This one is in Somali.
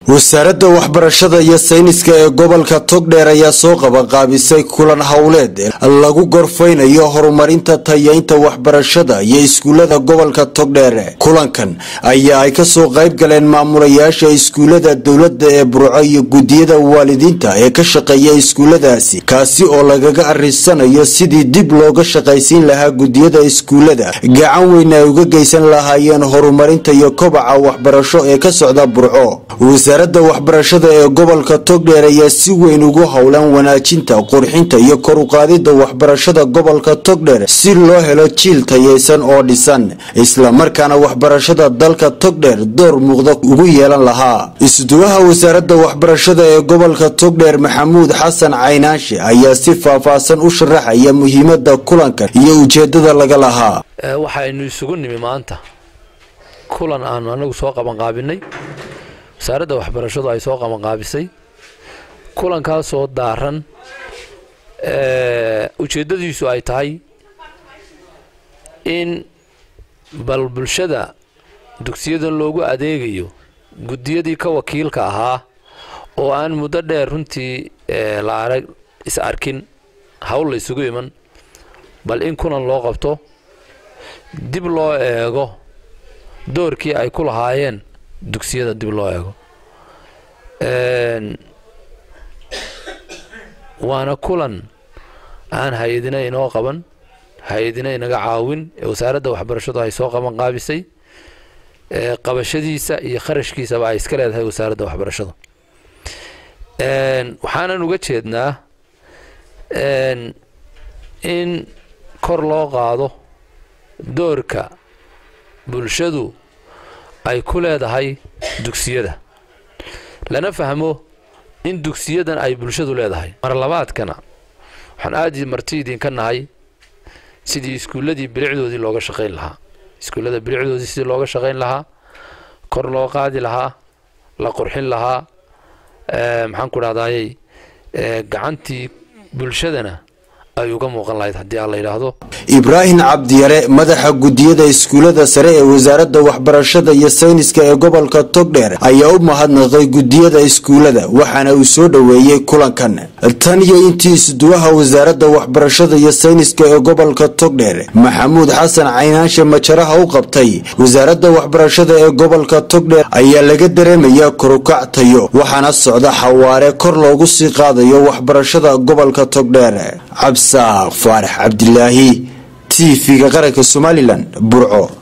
wasaaradda waxbarashada iyo sayniska ee gobolka togdheer ayaa soo qabanqaabisay kulan howleed lagu gorfaynayo horumarinta tayaynta waxbarashada iyo iskuullada gobolka togdheer kulankan ayaa ay kasoo qayb galeen maamulayaasha iskuullada dowladda ee burco iyo gudiyada waalidiinta ee ka shaqeeya iskuulladaasi kaasi oo lagaga arisanayo sidii dib looga shaqaysiin lahaa gudiyada iskuullada gacan weyn ay uga geysan lahaayeen horumarinta iyo kobaca waxbarasho ee ka socda burco wasaaradda waxbarashada ee gobolka togdheer ayaa si weyn ugu howlan wanaajinta qurxinta iyo koruqaadida waxbarashada gobolka togdheer si loo helo jiil tayaysan oo dhisan islamarkaana waxbarashada dalka togdheer door muuqda ugu yeelan lahaa isduwaha wasaaradda waxbarashada ee gobolka togdheer maxamuud xasan caynaanshe ayaa si faahfaahsan u sharaxaya muhiimada kulankan iyo ujeedada laga lahaa waxaynu isugu nimi maanta kulan aanu anagu soo qabanqaabinay wasaaradda waxbarashadu ay soo qabanqaabisay kulankaasoo daaran ujeeddadiisu ay tahay in bal bulshada dugsiyadan loogu adeegayo guddiyadii ka wakiilka ahaa oo aan muddo dheer runtii la arag is arkin hawl la isugu iman bal in kulan loo qabto dib loo eego doorkii ay ku lahaayeen dugsiyada dib loo eego waana kulan aan hay-adina inoo qaban hay-adina inaga caawin ee wasaaradda waxbarashadu ay soo qaban qaabisay qabashadiisa iyo kharashkiisaba ay iska leedahay wasaaradda waxbarashadu waxaanan uga jeednaa in kor loo qaado doorka bulshadu ay ku leedahay dugsiyada lana fahmo in dugsiyadan ay bulshadu leedahay marlabaadkana waxaan aada marti idinka nahay sidii iskuulladii bilicdoodii looga shaqayn lahaa iskuullada bilicdoodii sidii looga shaqayn lahaa kor loo qaadi lahaa la qurxin lahaa maxaan ku dhahdaayey gacantii bulshadana ay uga muuqan lahayd haddii aan la yidhaahdo ibraahim cabdiyare madaxa gudiyada iskuullada sare ee wasaaradda waxbarashada iyo sayniska ee gobolka togdheer ayaa u mahadnaqay gudiyada iskuullada waxaana uu soo dhoweeyey kulankan tan iyo intii isduwaha wasaaradda waxbarashada iyo sayniska ee gobolka togdheer maxamuud xasan caynaanshe majaraha u qabtay wasaaradda waxbarashada ee gobolka togdheer ayaa laga dareemayaa korukac tayo waxaana socda xawaare kor loogu sii qaadayo waxbarashada gobolka togdheer cabsaaq faarax cabdilaahi t v-ga qaranka somalilan burco